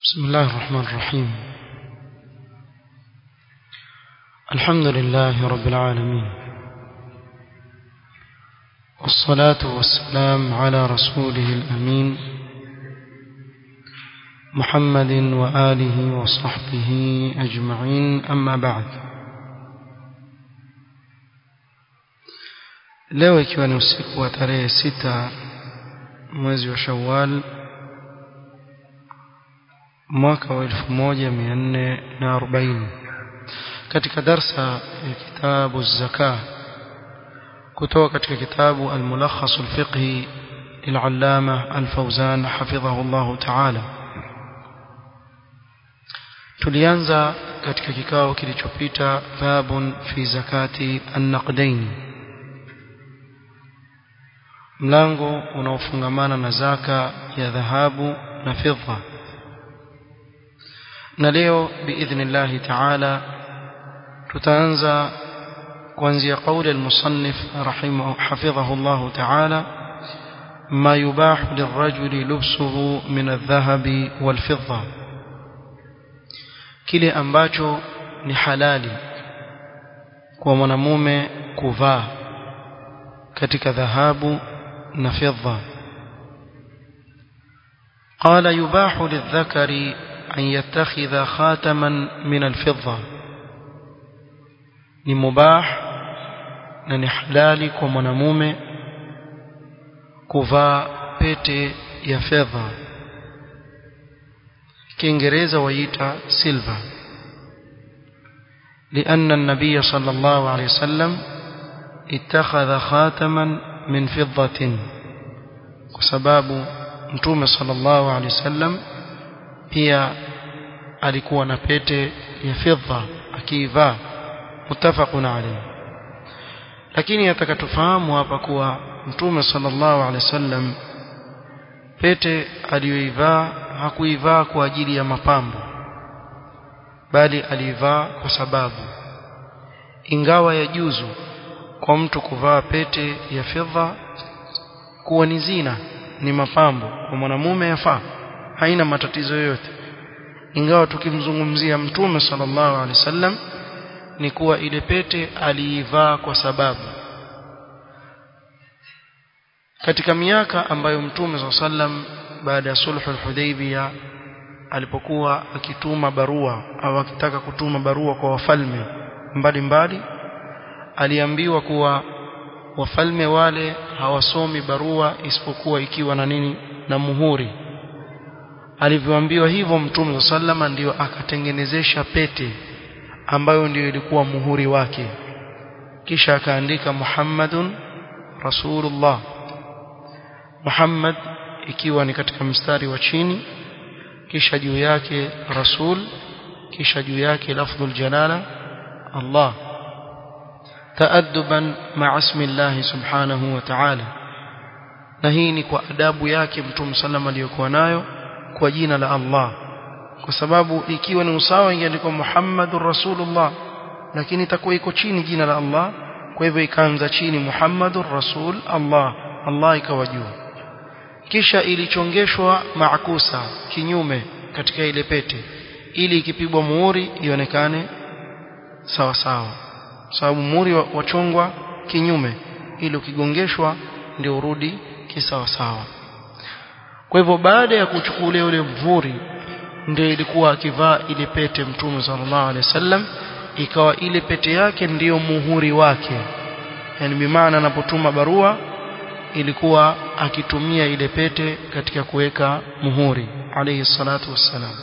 بسم الله الرحمن الرحيم الحمد لله رب العالمين والصلاة والسلام على رسوله الأمين محمد وآله وصحبه أجمعين أما بعد leo ikiwa ni usiku wa tarehe sita mwezi wa shawal mwaka wa elfu moja mia nne na arobaini katika darsa ya kitabu zaka kutoka katika kitabu almulakhasu lfiqhi للعلامة الفوزان حفظه الله تعالى tulianza katika kikao kilichopita babun fi zakati annaqdain mlango unaofungamana na zaka ya dhahabu na fidda na leo biidhnillahi taala tutaanza kuanzia qauli almusannif rahimahu hafidhahu Allah taala ما يباح للرجل لبسه من الذهب والفضة kile ambacho ni halali kwa mwanamume kuvaa katika dhahabu na fedha قال يباح للذكر أن يتخذ خاتما من الفضة ni mubah na ni halali kwa mwanamume kuvaa pete ya fedha kiingereza waita silver لأن النبي صلى الله عليه وسلم اتخذ خاتما من فضة وسباب متوم صلى الله عليه وسلم pia alikuwa na pete ya fedha akiivaa mutafaqun alayhi lakini atakatufahamu hapa kuwa mtume sallallahu alaihi wasallam pete aliyoivaa hakuivaa kwa ajili ya mapambo bali aliivaa kwa sababu ingawa yajuzu kwa mtu kuvaa pete ya fedha kuwa ni zina ni mapambo kwa mwanamume yafaa haina matatizo yoyote ingawa tukimzungumzia mtume sallallahu alaihi wasallam ni kuwa ile pete aliivaa kwa sababu katika miaka ambayo mtume sallallahu alaihi wasallam baada ya sulhu al-Hudaybiyah alipokuwa akituma barua au akitaka kutuma barua kwa wafalme mbalimbali aliambiwa kuwa wafalme wale hawasomi barua isipokuwa ikiwa na nini na muhuri alivyoambiwa hivyo mtume sallama ndio akatengenezesha pete ambayo ndio ilikuwa muhuri wake kisha akaandika Muhammadun Rasulullah Muhammad ikiwa ni katika mstari wa chini kisha juu yake Rasul kisha juu yake lafdhul jalala Allah taadduban ma'a ismi Allah subhanahu wa ta'ala na hii ni kwa adabu yake mtume sallama aliyokuwa nayo kwa jina la Allah kwa sababu ikiwa ni usawa ingeandikwa Muhammadur Rasulullah lakini itakuwa iko chini jina la Allah kwa hivyo ikaanza chini Muhammadur Rasul Allah Allah ikawa juu kisha ilichongeshwa maakusa kinyume katika ile pete ili ikipigwa muhuri ionekane sawa sawa sababu muhuri wachongwa kinyume ili ukigongeshwa ndio urudi kisawa sawa kwa hivyo baada ya kuchukulia ule mvuri ndio ilikuwa akivaa ile pete mtume sallallahu alaihi wasallam ikawa ile pete yake ndiyo muhuri wake yani bimaana anapotuma barua ilikuwa akitumia ile pete katika kuweka muhuri alayhi salatu wassalam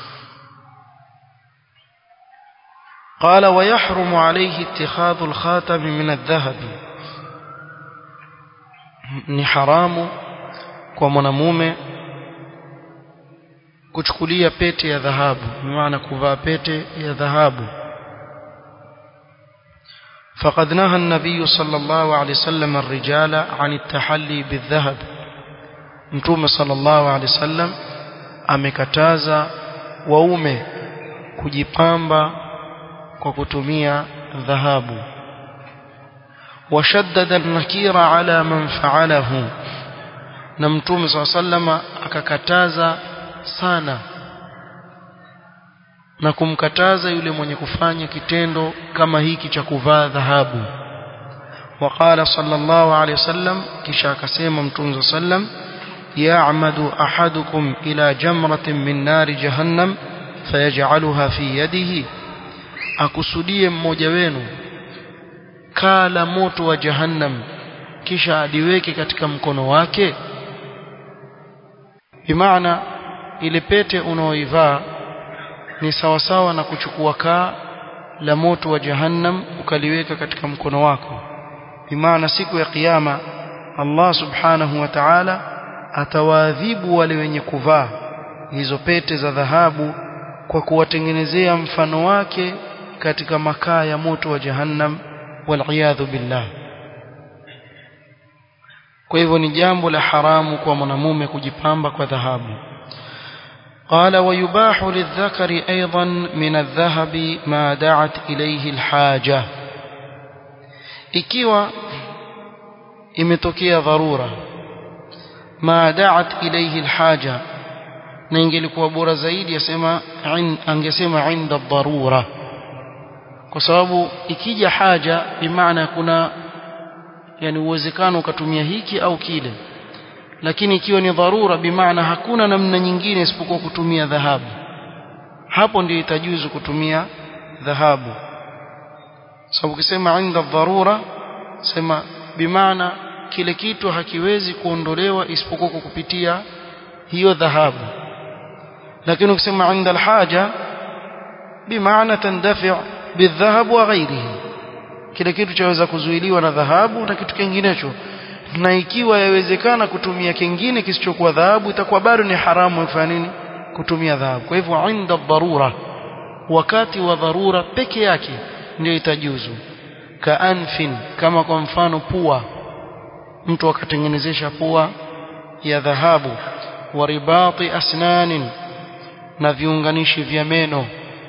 قال ويحرم عليه اتخاذ الخاتم من الذهب ni haramu kwa mwanamume kuchukulia pete ya dhahabu maana kuvaa pete ya dhahabu فقد نهى النبي صلى الله عليه وسلم الرجال عن التحلي بالذهب متوم صلى الله عليه وسلم amekataza waume kujipamba kwa kutumia dhahabu washaddada an-nakira ala man fa'alahu na mtume swalla sallama akakataza sana na kumkataza yule mwenye kufanya kitendo kama hiki cha kuvaa dhahabu وقال صلى الله عليه وسلم كشا كسيما متون صلى الله عليه وسلم يعمد أحدكم إلى جمرة من نار جهنم فيجعلها في يده akusudie mmoja wenu kala moto wa jahannam kisha aliweke katika mkono wake bimaana ile pete unaoivaa ni sawasawa na kuchukua kaa la moto wa jahannam ukaliweka katika mkono wako bimaana siku ya kiyama Allah subhanahu wa ta'ala atawaadhibu wale wenye kuvaa hizo pete za dhahabu kwa kuwatengenezea mfano wake katika makaa ya moto wa jahannam waliyadhu billah kwa hivyo ni jambo la haramu kwa mwanamume kujipamba kwa dhahabu قال ويباح للذكر أيضا من الذهب ما دعت إليه الحاجة ikiwa imetokea dharura ma da'at ilayhi alhaja na ingelikuwa bora zaidi yasema angesema inda dharura kwa sababu ikija haja bimaana kuna yani uwezekano ukatumia hiki au kile lakini ikiwa ni dharura bimaana hakuna namna nyingine isipokuwa kutumia dhahabu hapo ndio itajuzu kutumia dhahabu sababu ukisema inda dharura sema bimaana kile kitu hakiwezi kuondolewa isipokuwa kwa kupitia hiyo dhahabu lakini ukisema inda alhaja bimaana tandafi bidhahab wa ghairihi kile kitu chaweza kuzuiliwa na dhahabu na kitu kinginecho na ikiwa yawezekana kutumia kingine kisichokuwa dhahabu itakuwa bado ni haramu kufanya nini kutumia dhahabu kwa hivyo inda dharura wakati wa dharura peke yake ndio itajuzu kaanfin kama kwa mfano pua mtu akatengenezesha pua ya dhahabu wa ribati asnanin na viunganishi vya meno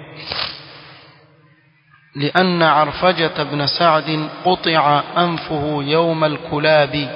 لأن عرفجة بن سعد قطع أنفه يوم الكلاب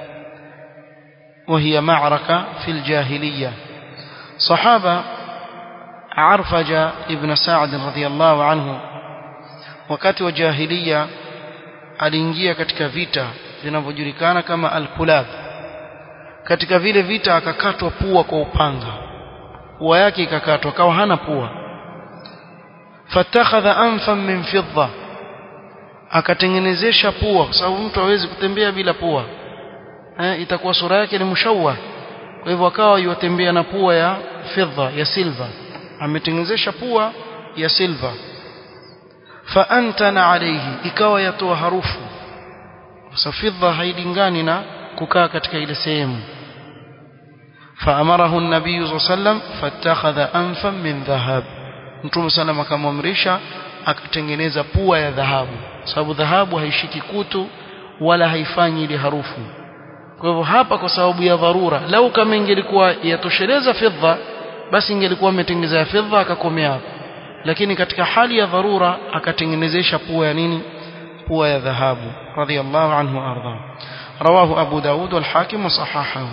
وهي معركة في الجاهلية صحابة عرفجة ابن سعد رضي الله عنه wakati wa jahiliya aliingia katika vita vinavyojulikana kama al-kulab katika vile vita akakatwa pua kwa upanga pua yake ikakatwa akawa hana pua fatakhadha anfan min fidda akatengenezesha pua kwa sababu mtu hawezi kutembea bila pua eh, itakuwa sura yake ni mshawwa kwa hivyo akawa yotembea na pua ya fedha ya silva ametengenezesha pua ya silva faantana alayhi ikawa yatoa harufu sasa fedha hailingani na kukaa katika ile sehemu faamarahu an-nabiy sallallahu alayhi wasallam fatakhadha anfan min dhahab mtume sallam akamwamrisha akatengeneza pua ya dhahabu sababu dhahabu haishiki kutu wala haifanyi ile harufu kwa hivyo hapa kwa sababu ya dharura lau kama ingelikuwa yatosheleza fedha basi ingelikuwa ametengeneza ya fedha akakomea hapo lakini katika hali ya dharura akatengenezesha pua ya nini pua ya dhahabu radiyallahu anhu arda رواه أبو داود والحاكم وصححه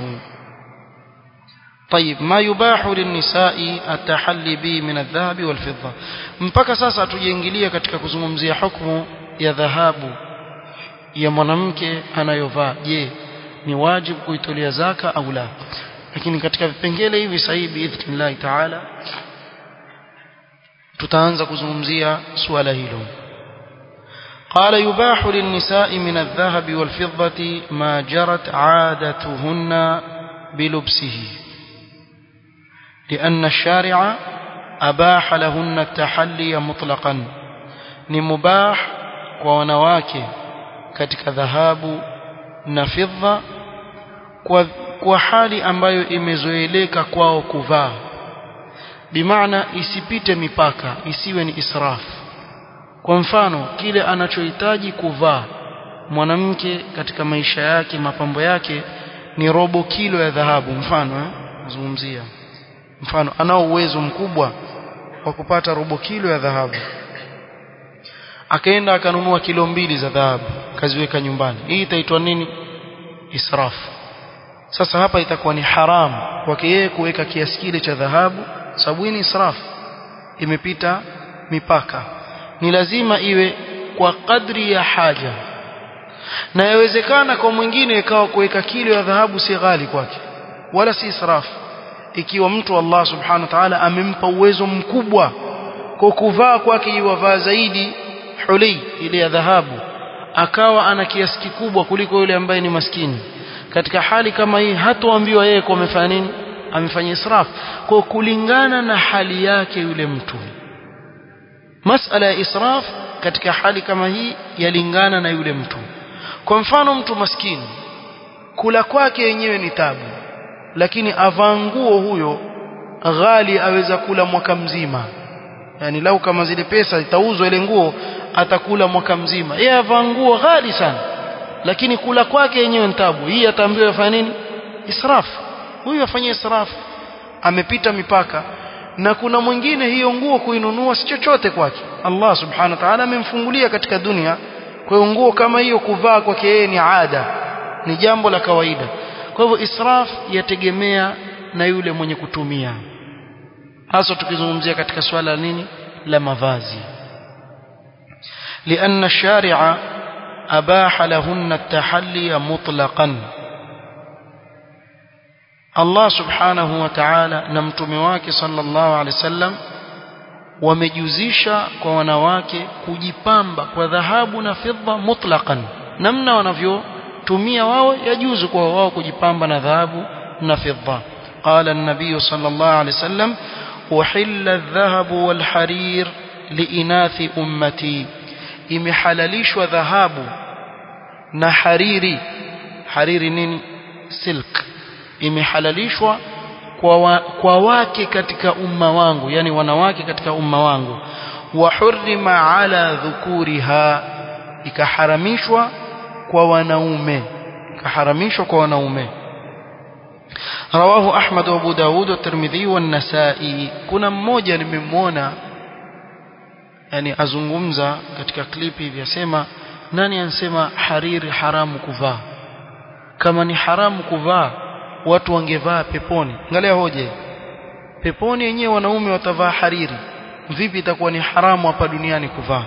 طيب ما يباح للنساء التحلي به من الذهب والفضة mpaka sasa tujiingilia katika kuzungumzia hukumu ya dhahabu ya mwanamke anayovaa je ni wajibu kuitolea zaka au la lakini katika vipengele hivi sahihi biidhnillah taala tutaanza kuzungumzia suala hilo قال يباح للنساء من الذهب والفضة ما جرت عادتهن بلبسه لأن الشارع أباح لهن التحلي مطلقا نمباح ونواك katika dhahabu na fidha kwa, kwa hali ambayo imezoeleka kwao kuvaa bimaana isipite mipaka isiwe ni israfu kwa mfano kile anachohitaji kuvaa mwanamke katika maisha yake mapambo yake ni robo kilo ya dhahabu mfano eh nazungumzia mfano anao uwezo mkubwa wa kupata robo kilo ya dhahabu akaenda akanunua kilo mbili za dhahabu kaziweka nyumbani hii itaitwa nini israfu sasa hapa itakuwa ni haramu kwake yeye kuweka kiasi kile cha dhahabu sababu hii ni israfu imepita mipaka ni lazima iwe kwa kadri ya haja na yawezekana kwa mwingine ikawa kuweka kilo ya dhahabu si ghali kwake wala si israfu ikiwa mtu Allah subhanahu wa ta'ala amempa uwezo mkubwa kwa kuvaa kwake iwavaa zaidi huli ile ya dhahabu akawa ana kiasi kikubwa kuliko yule ambaye ni maskini katika hali kama hii hatoambiwa yeye kwa amefanya nini amefanya israf kwa kulingana na hali yake yule mtu masala ya israf katika hali kama hii yalingana na yule mtu kwa mfano mtu maskini kula kwake yenyewe ni tabu lakini avaa nguo huyo ghali aweza kula mwaka mzima yani lau kama zile pesa itauzwa ile nguo atakula mwaka mzima yeye avaa nguo ghali sana lakini kula kwake yenyewe ni tabu hii ataambiwa afanye nini israfu huyu afanye israfu amepita mipaka na kuna mwingine hiyo nguo kuinunua si chochote kwake Allah subhanahu wa ta'ala amemfungulia katika dunia kwa hiyo nguo kama hiyo kuvaa kwake yeye ni ada ni jambo la kawaida kwa hivyo israf yategemea na yule mwenye kutumia hasa tukizungumzia katika swala nini la mavazi لأن الشارع أباح لهن التحلي مطلقا Allah subhanahu wa ta'ala na mtume wake sallallahu alaihi wasallam wamejuzisha kwa wanawake kujipamba kwa dhahabu na fedha mutlaqan namna wanavyotumia wao yajuzu kwa wao kujipamba na dhahabu na fedha qala an-nabiy sallallahu alaihi wasallam uhilla adh-dhahabu wal-harir liinathi ummati imehalalishwa dhahabu na hariri hariri nini silk imehalalishwa kwa, wa, kwa wake katika umma wangu yani wanawake katika umma wangu wa hurrima ala dhukuriha ikaharamishwa kwa wanaume ikaharamishwa kwa wanaume رواه أحمد وأبو داود والترمذي والنسائي كنا mmoja nimemwona yani azungumza katika klipi hivi asema nani ansema hariri haramu kuvaa kama ni haramu kuvaa watu wangevaa peponi angalia hoja peponi yenyewe wanaume watavaa hariri vipi itakuwa ni haramu hapa duniani kuvaa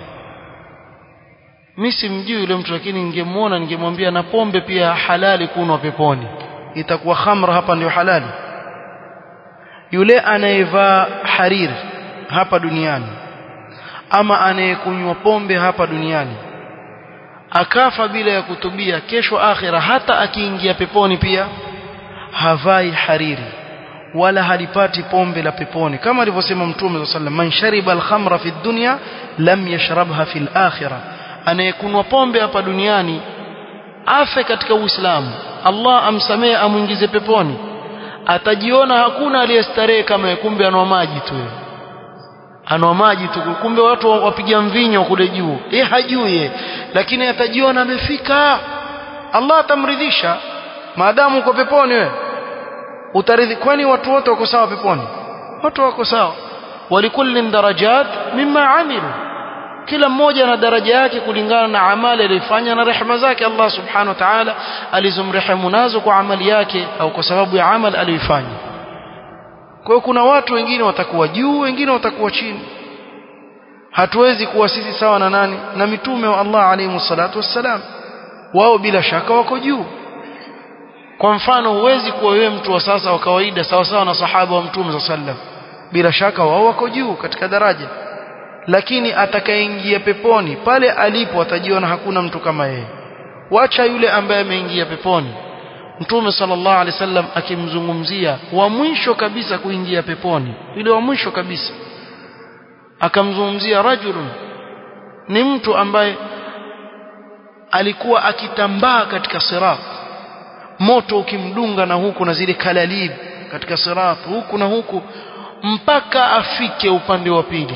mimi simjui yule mtu lakini ningemwona ningemwambia na pombe pia halali kunwa peponi itakuwa khamra hapa ndio halali yule anayevaa hariri hapa duniani ama anayekunywa pombe hapa duniani akafa bila ya kutubia kesho akhira hata akiingia peponi pia havai hariri wala halipati pombe la peponi kama alivyosema mtume sallallahu alaihi wasallam man shariba al-khamra fi dunya lam yashrabha fi al-akhirah anayekunwa pombe hapa duniani afe katika uislamu Allah amsamehe amuingize peponi atajiona hakuna aliyestarehe kama kumbe anwa maji tu anwa maji tu kumbe watu wapiga mvinyo kule juu eh hajui lakini atajiona amefika Allah atamridhisha maadamu uko peponi wewe utaridhi kwani watu wote wako sawa peponi watu wako sawa walikullin darajat mimma amilu kila mmoja na daraja yake kulingana na amali aliyofanya na rehema zake Allah subhanahu wa ta'ala alizomrehemu nazo kwa amali yake au kwa sababu ya amali aliyoifanya kwa hiyo kuna watu wengine watakuwa juu wengine watakuwa chini hatuwezi kuwa sisi sawa na nani na mitume wa Allah alayhi salatu wassalam wao bila shaka wako juu kwa mfano huwezi kuwa wewe mtu wa sasa wa kawaida sawa sawa na sahaba wa mtume sallam bila shaka wao wako juu katika daraja lakini atakayeingia peponi pale alipo atajiona hakuna mtu kama yeye wacha yule ambaye ameingia peponi mtume sallallahu alaihi wasallam akimzungumzia wa mwisho kabisa kuingia peponi yule wa mwisho kabisa akamzungumzia rajulun ni mtu ambaye alikuwa akitambaa katika sirat moto ukimdunga na huku na zile kalalib katika sirat huku na huku mpaka afike upande wa pili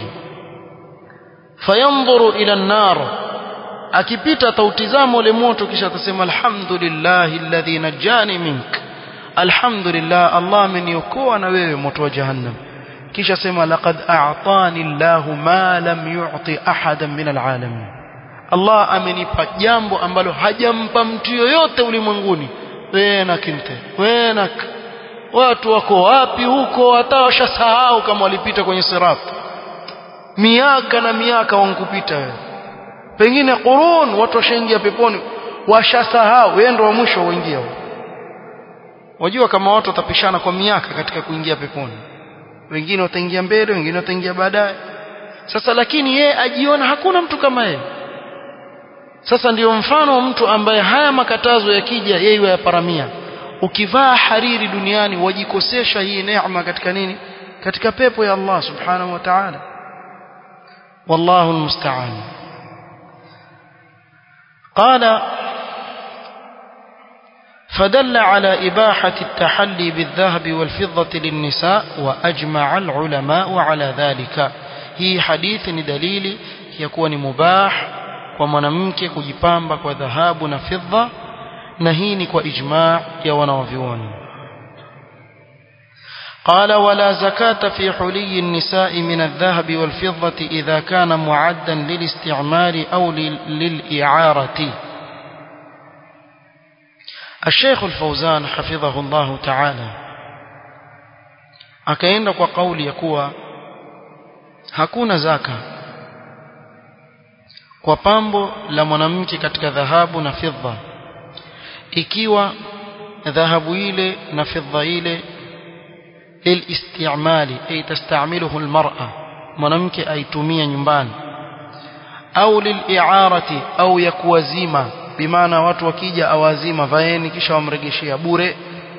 fayanzuru ila an-nar akipita atautizama ule moto kisha atasema alhamdulillahi alladhi najani mink alhamdulillah Allah ameniokoa na wewe moto wa jahannam kisha sema laqad a'tani Allahu ma lam yu'ti ahadan min alalamin Allah amenipa jambo ambalo hajampa mtu yoyote ulimwenguni wewe kinte wewe watu wako wapi huko hata washasahau kama walipita kwenye sirat miaka na miaka wankupita wewe pengine qurun watu washaingia peponi washasahau wewe ndo wa mwisho uingia wajua kama watu watapishana kwa miaka katika kuingia peponi wengine wataingia mbele wengine wataingia baadaye sasa lakini yeye ajiona hakuna mtu kama yeye sasa ndiyo mfano wa mtu ambaye haya makatazo yakija yeye yaparamia ukivaa hariri duniani wajikosesha hii neema katika nini katika pepo ya Allah subhanahu wa ta'ala wallahu almusta'an qala فدل على إباحة التحلي بالذهب والفضة للنساء وأجمع العلماء على ذلك هي حديث دليل يكون مباح ومنمك كجبامبك وذهاب نفضة نهينك وإجماع يونوفيون قال ولا زكاة في حلي النساء من الذهب والفضة إذا كان معدا للاستعمال أو للإعارة الشيخ الفوزان حفظه الله تعالى akaenda kwa kauli ya kuwa hakuna zaka kwa pambo la mwanamke katika dhahabu na fidha ikiwa dhahabu ile na fidha ile lilistimali ay tastamiluhu almar'a mwanamke aitumia nyumbani au liliarati au ya kuwazima bimaana watu wakija awazima vaeni kisha wamregeshea bure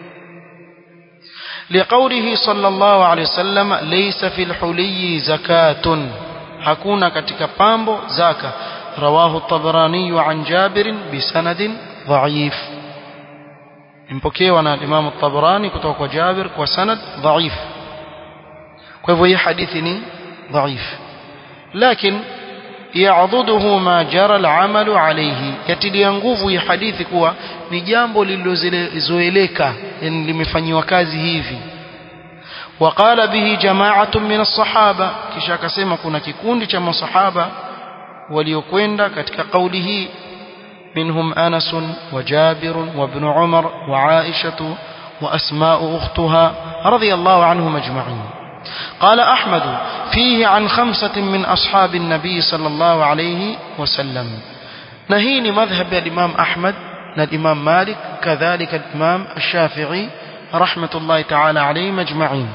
لقوله صلى الله عليه وسلم ليس في الحلي زكاة hakuna katika pambo zaka رواه الطبراني عن جابر بسند ضعيف mpokewa na Imam الطبراني kutoka kwa Jabir kwa sanad dhaif kwa hivyo hii hadithi ni dhaif lakini ya'dhuduhu ma jara al-amalu alayhi yatilia nguvu hii hadithi kuwa ni jambo lililozoeleka yani limefanywa kazi hivi وقال به جماعة من الصحابة kisha akasema kuna kikundi cha masahaba waliokwenda katika kauli hii منهم أنس وجابر وابن عمر وعائشة وأسماء أختها رضي الله عنهم أجمعين قال أحمد فيه عن خمسة من أصحاب النبي صلى الله عليه وسلم نهين مذهب الإمام أحمد الإمام مالك كذلك الإمام الشافعي رحمة الله تعالى عليهم أجمعين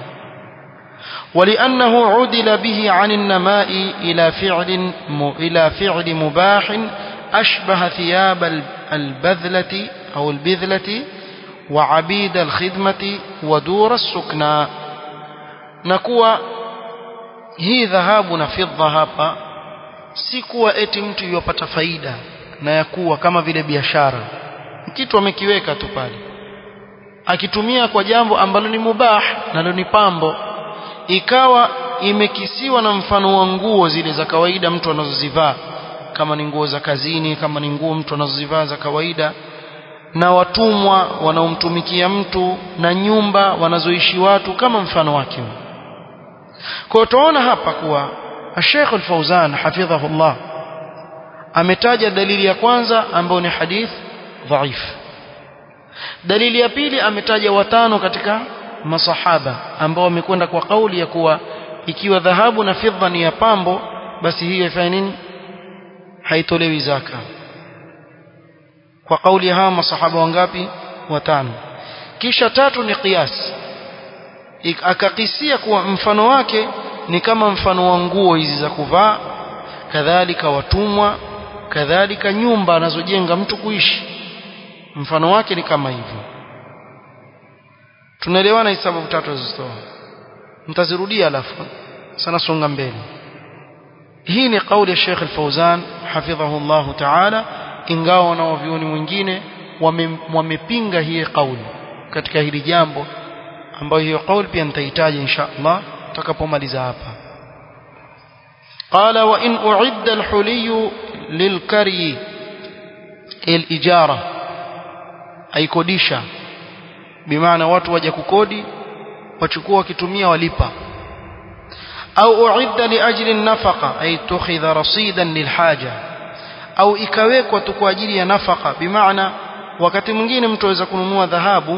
ولأنه عدل به عن النماء إلى فعل إلى فعل مباح أشبه ثياب البذلة أو البذلة وعبيد الخدمة ودور السكنى نكوى hii dhahabu na fidha hapa si kuwa eti mtu yopata faida na ya kuwa kama vile biashara kitu amekiweka tu pale akitumia kwa jambo ambalo ni mubah nalo ni pambo ikawa imekisiwa na mfano wa nguo zile za kawaida mtu anazozivaa kama ni nguo za kazini kama ni nguo mtu anazozivaa za kawaida na watumwa wanaomtumikia mtu na nyumba wanazoishi watu kama mfano wake kwa tunaona hapa kuwa Sheikh Al-Fauzan hafidhahullah ametaja dalili ya kwanza ambayo ni hadith dhaif dalili ya pili ametaja watano katika masahaba ambao wamekwenda kwa kauli ya kuwa ikiwa dhahabu na fidha ni ya pambo basi hiyo ifanye nini haitolewi zaka kwa kauli ya hawa masahaba wangapi watano kisha tatu ni qiyas akakisia kuwa mfano wake ni kama mfano wa nguo hizi za kuvaa kadhalika watumwa kadhalika nyumba anazojenga mtu kuishi mfano wake ni kama hivyo tunaelewana hizi sababu tatu zilizotoa mtazirudia alafu sana songa mbele hii ni kauli ya Sheikh Al-Fauzan hafidhahu Allah Ta'ala ingawa wanaovioni mwingine wamepinga hii kauli katika hili jambo ambayo hiyo kauli pia nitahitaji insha Allah tutakapomaliza hapa قال وإن أعد الحلي للكري الإجارة أي كوديشا بمعنى watu waje kukodi wachukua wakitumia walipa au uidda liajli an-nafaqa ay tukhidha rasidan lilhaja au ikawekwa tu kwa ajili ya nafaka bimaana wakati mwingine mtu aweza kununua dhahabu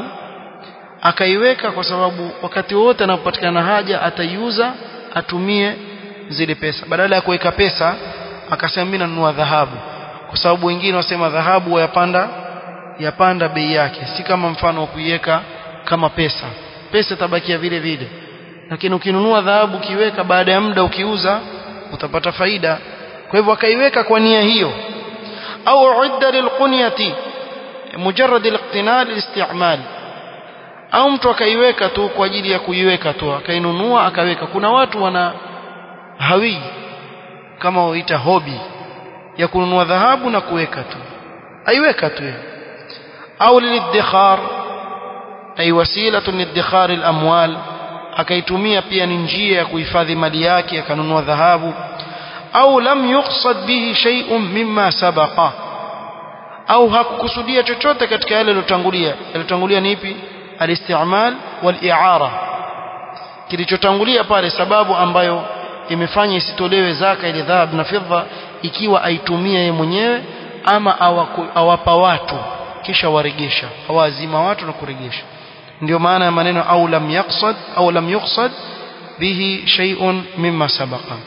akaiweka kwa sababu wakati wote anapopatikana haja ataiuza atumie zile pesa badala ya kuweka pesa akasema mimi nanunua dhahabu kwa sababu wengine wasema dhahabu yapanda yapanda bei yake si kama mfano wa kuiweka kama pesa pesa tabakia vile vile lakini ukinunua dhahabu ukiweka baada ya muda ukiuza utapata faida kwa hivyo akaiweka kwa nia hiyo au udda lilqunyati mujarrad aliqtinal alistimal au mtu akaiweka tu kwa ajili ya kuiweka tu akainunua akaweka kuna watu wana hawi kama waita hobi ya kununua dhahabu na kuweka tu aiweka tu au liliddikhar ay wasilatu liddikhar alamwal akaitumia pia ni njia ya kuhifadhi mali yake akanunua dhahabu au lam yuqsad bihi shay'un mimma sabaqa au hakukusudia chochote katika yale yaliyotangulia yaliyotangulia ni ipi alistimal wal-i'ara kilichotangulia pale sababu ambayo imefanya isitolewe zaka ile dhahabu na fedha ikiwa aitumia yeye mwenyewe ama awaku, awapa watu kisha waregesha awazima watu na kuregesha ndio maana ya maneno au lam yaqsad au lam yuqsad bihi shay'un mimma sabaqa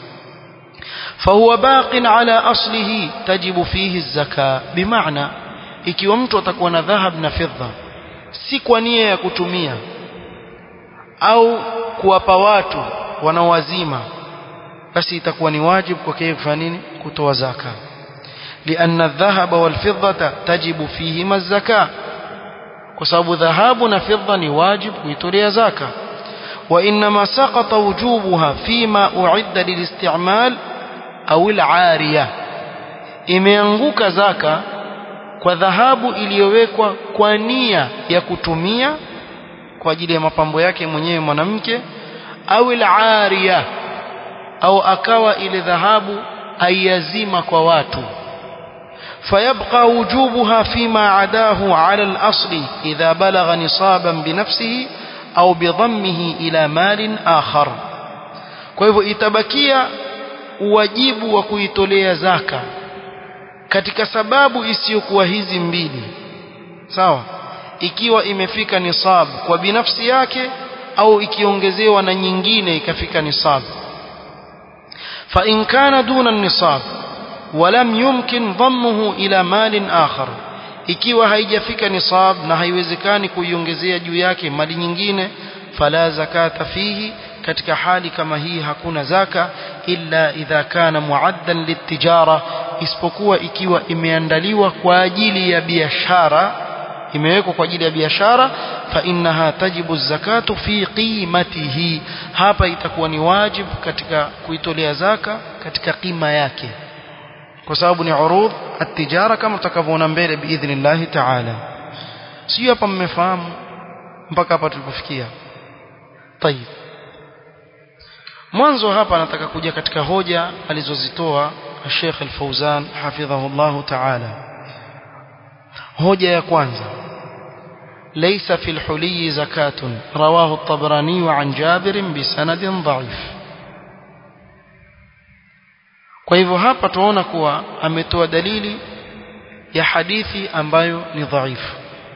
فهو باق على أصله تجب فيه الزكاة بمعنى ikiwa mtu atakuwa na dhahab na fedha si kwa nia ya kutumia au kuwapa watu wanaowazima basi itakuwa ni wajibu kwa yeye kufanya nini kutoa zaka لأن الذهب والفضة تجب فيهما الزكاة kwa sababu dhahabu na fedha ni wajibu kuitolea zaka وإنما سقط وجوبها فيما أعد للاستعمال أو العارية imeanguka zaka kwa dhahabu iliyowekwa kwa nia ya kutumia kwa ajili ya mapambo yake mwenyewe mwanamke au al-ariya au akawa ile dhahabu aiazima kwa watu فيبقى وجوبها فيما عداه على الأصل إذا بلغ نصابا بنفسه أو بضمه إلى مال آخر kwa hivyo itabakia uwajibu wa kuitolea zaka katika sababu isiyokuwa hizi mbili sawa ikiwa imefika nisab kwa binafsi yake au ikiongezewa na nyingine ikafika nisab fa in kana duna nisab ولم يمكن ضمه إلى مال آخر ikiwa haijafika nisab na haiwezekani kuiongezea juu yake mali nyingine fala zakata fihi katika hali kama hii hakuna zaka illa idha kana muaddan litijara isipokuwa ikiwa imeandaliwa kwa ajili ya biashara imewekwa kwa ajili ya biashara fa innaha tajibu zakatu fi qimatihi hapa itakuwa ni wajibu katika kuitolea zaka katika qima yake kwa sababu ni urud at-tijara kama tutakavyoona mbele biidhnillah ta'ala sio hapa mmefahamu mpaka hapa tulipofikia tayib mwanzo hapa nataka kuja katika hoja alizozitoa Sheikh Al-Fauzan hafidhahullah ta'ala hoja ya kwanza ليس في الحلي زكاة رواه الطبراني عن جابر بسند ضعيف kwa hivyo hapa tunaona kuwa ametoa dalili ya hadithi ambayo ni dhaifu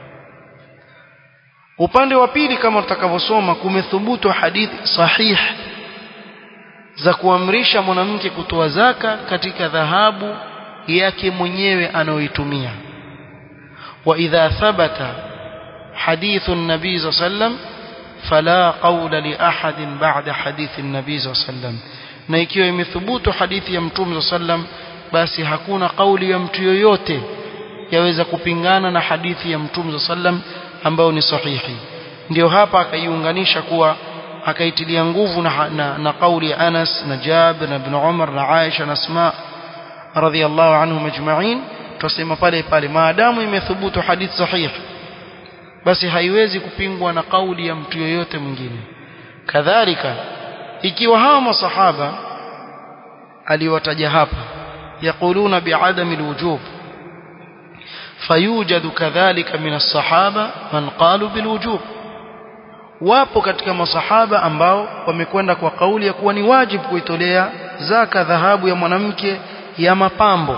upande wa pili kama tutakavyosoma kumethubutu hadithi sahih za kuamrisha mwanamke kutoa zaka katika dhahabu yake mwenyewe anayoitumia wa idha thabata حديث النبي صلى الله عليه وسلم فلا قول لأحد بعد حديث النبي صلى الله عليه وسلم na ikiwa imethubutu hadithi ya mtume sallam basi hakuna kauli ya mtu yoyote yaweza kupingana na hadithi ya mtume sallam ambayo ni sahihi ndio hapa akaiunganisha kuwa akaitilia nguvu na, na, na kauli ya Anas na Jabir na Ibn Umar na Aisha na Asma radhiyallahu anhum ajma'in tusema pale pale maadamu imethubutu hadithi sahihi basi haiwezi kupingwa na kauli ya mtu yoyote mwingine kadhalika ikiwa hawa masahaba aliwataja hapa yaquluna bi'adami alwujub fayujadu kadhalika min as-sahaba man qalu bilwujub wapo katika masahaba ambao wamekwenda kwa kauli ya kuwa ni wajibu kuitolea zaka dhahabu ya mwanamke ya mapambo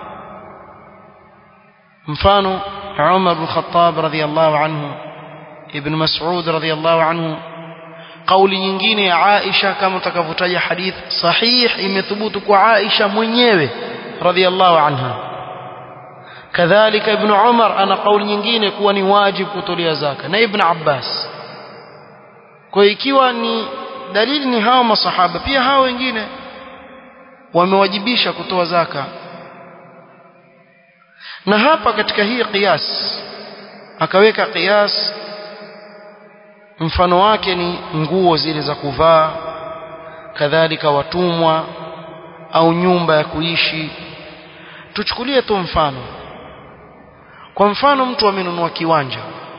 mfano Umar bin Khattab radhiyallahu anhu Ibn Mas'ud radhiyallahu anhu kauli nyingine ya Aisha kama utakavyotaja hadith sahih imethubutu kwa Aisha mwenyewe radhiallahu anha kadhalika ibn Umar ana kauli nyingine kuwa ni wajibu kutolea zaka na ibn Abbas kwa ikiwa ni dalili ni hawa masahaba pia hawa wengine wamewajibisha kutoa zaka na hapa katika hii qiyas akaweka qiyas mfano wake ni nguo zile za kuvaa kadhalika watumwa au nyumba ya kuishi tuchukulie tu mfano kwa mfano mtu amenunua kiwanja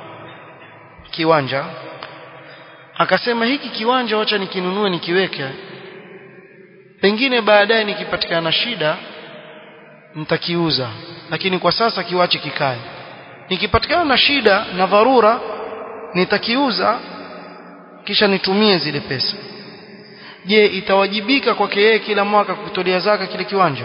kiwanja akasema hiki kiwanja wacha nikinunue nikiweke pengine baadaye nikipatikana shida nitakiuza lakini kwa sasa kiwache kikae nikipatikana na shida na dharura nitakiuza kisha nitumie zile pesa je itawajibika kwake yeye kila mwaka kutolea zaka kile kiwanja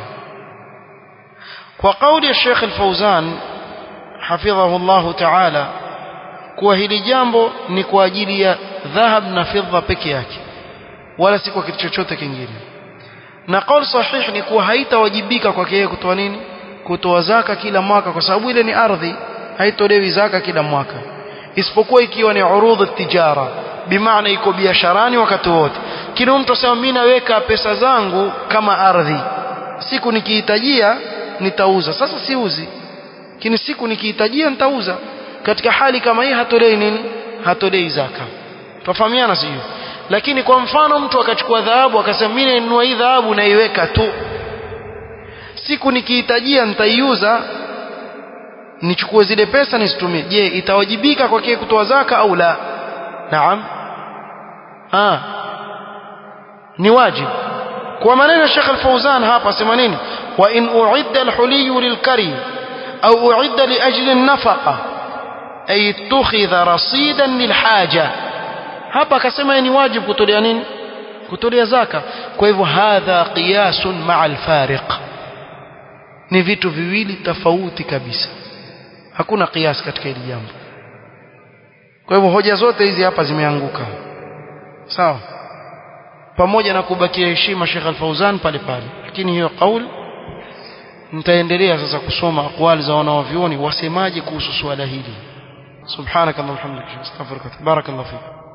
kwa kauli ya Sheikh Al-Fauzan hafidhahu Allah Ta'ala kuwa hili jambo ni kwa ajili ya dhahab na fedha peke yake wala si kwa kitu chochote kingine na kauli sahih ni kuwa haitawajibika kwake yeye kutoa nini kutoa zaka kila mwaka kwa sababu ile ni ardhi haitolewi zaka kila mwaka isipokuwa ikiwa ni urudhu tijara bimaana iko biasharani wakati wote kila mtu asema mimi naweka pesa zangu kama ardhi siku nikihitajia nitauza sasa siuzi lakini siku nikihitajia nitauza katika hali kama hii hatolei nini hatolei zaka tufahamiana sio lakini kwa mfano mtu akachukua dhahabu akasema mimi ninunua hii dhahabu naiweka tu siku nikihitajia nitaiuza nichukue zile pesa nisitumie je itawajibika kwake kutoa zaka au la naam ah ni wajibu kwa maneno ya Sheikh Al-Fauzan hapa sema nini wa in uidda al-huliy lil-kari au uidda li ajli an-nafaqa ay tukhidha rasidan lil-haja hapa akasema ni wajibu kutolea nini kutolea zaka kwa hivyo hadha qiyasun ma'a al-fariq ni vitu viwili tofauti kabisa hakuna kiasi katika hili jambo kwa hivyo hoja zote hizi hapa zimeanguka sawa pamoja na kubakia heshima Sheikh Al-Fauzan pale pale lakini hiyo kauli nitaendelea sasa kusoma akwali za wanawavyuoni wasemaje kuhusu swala hili subhanakallahumma wa bihamdika astaghfiruka barakallahu fik